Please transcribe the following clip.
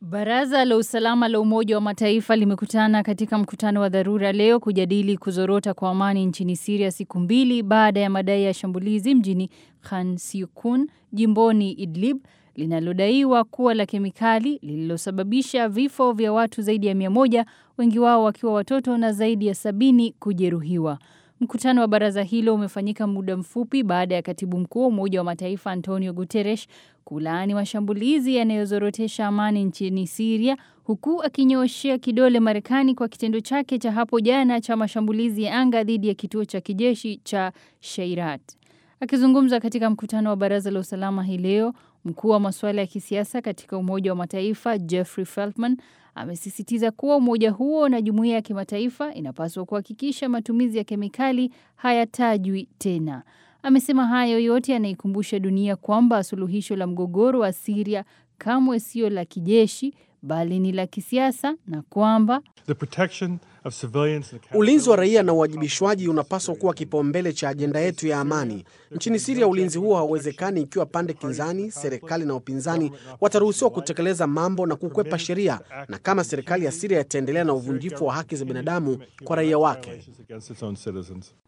Baraza la usalama la Umoja wa Mataifa limekutana katika mkutano wa dharura leo kujadili kuzorota kwa amani nchini Siria siku mbili baada ya madai ya shambulizi mjini Khan Siukun jimboni Idlib linalodaiwa kuwa la kemikali lililosababisha vifo vya watu zaidi ya mia moja, wengi wao wakiwa watoto na zaidi ya sabini kujeruhiwa. Mkutano wa baraza hilo umefanyika muda mfupi baada ya katibu mkuu wa Umoja wa Mataifa Antonio Guterres kulaani mashambulizi yanayozorotesha amani nchini Siria, huku akinyooshea kidole Marekani kwa kitendo chake cha hapo jana cha mashambulizi ya anga dhidi ya kituo cha kijeshi cha Sheirat. Akizungumza katika mkutano wa baraza la usalama hii leo, mkuu wa masuala ya kisiasa katika Umoja wa Mataifa Jeffrey Feltman amesisitiza kuwa umoja huo na jumuiya ya kimataifa inapaswa kuhakikisha matumizi ya kemikali hayatajwi tena. Amesema hayo yote yanaikumbusha dunia kwamba suluhisho la mgogoro wa Siria kamwe sio la kijeshi bali ni la kisiasa na kwamba ulinzi wa raia na uwajibishwaji unapaswa kuwa kipaumbele cha ajenda yetu ya amani nchini Siria. Ulinzi huo hauwezekani ikiwa pande kinzani, serikali na upinzani wataruhusiwa kutekeleza mambo na kukwepa sheria, na kama serikali ya Siria itaendelea na uvunjifu wa haki za binadamu kwa raia wake.